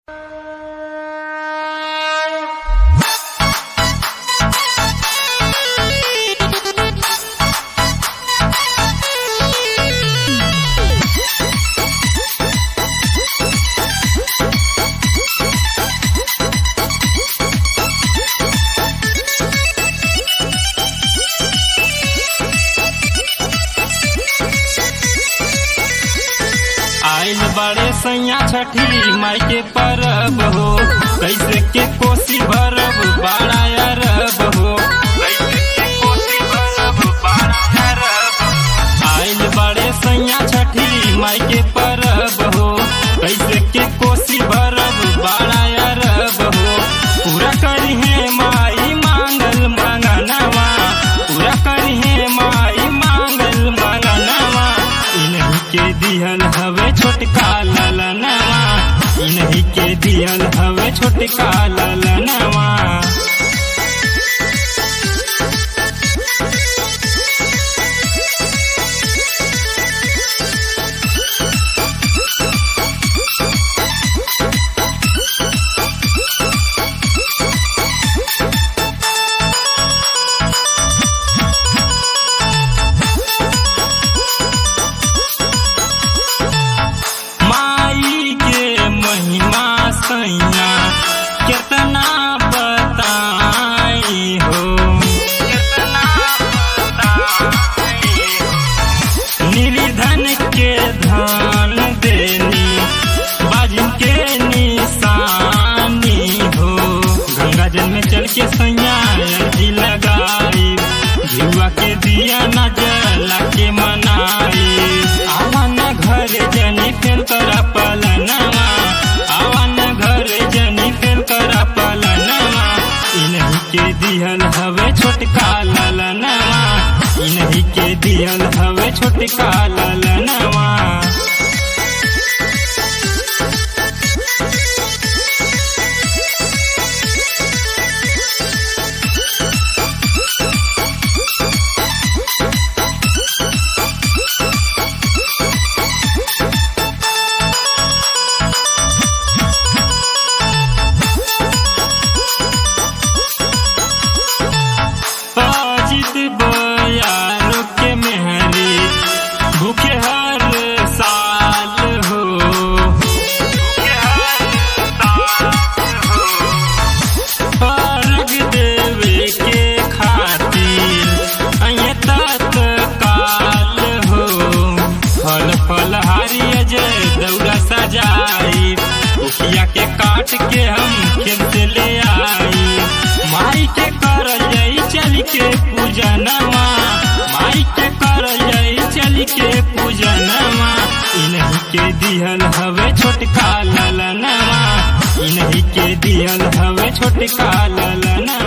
सैया छठी माई के परब हो कैसे के कोसी भरब बाड़ा अरब हो कैसे के कोसी भरब बाड़ा अरब आइल बड़े सैया छठी माई के परब हो कैसे के कोसी भरब बाड़ा अरब हो पूरा करी है माई मांगल मंगनवा पूरा करी है माई मांगल मंगनवा इन्हीं के दिहल हवे छोटका ललनवा इन्हीं के दिहल हवे छोटका ललनवा माई के महिमा सैया कितना बताई हो कितना बताई हो निर्धन के धन देनी बाजू के निशानी हो गंगा जल में चल के सैया अर्जी लगाई जुआ के दिया न जला के मनाई आवन घर जनी फेल करा पलनवा आवन घर जनी फेल करा पलनवा इन्हीं के दिहल हवे छोटका ललनवा इन्हीं के दिहल हवे छोटका ललनवा अजित बयारो के मेहरी भूखे हर साल हो भूखे हर साल हो अर्घ देवे के खातिर अये तत्काल हो फल फल हारी अजय दौड़ा सजाई उखिया के काट के हम खेत से ले आई माई के कर जाई चल के पूजनवा माई के कर जाई चल के पूजनवा इन्हीं के दिहल हवे छोटका ललनवा इन्हीं के दिहल हवे छोटका ललनवा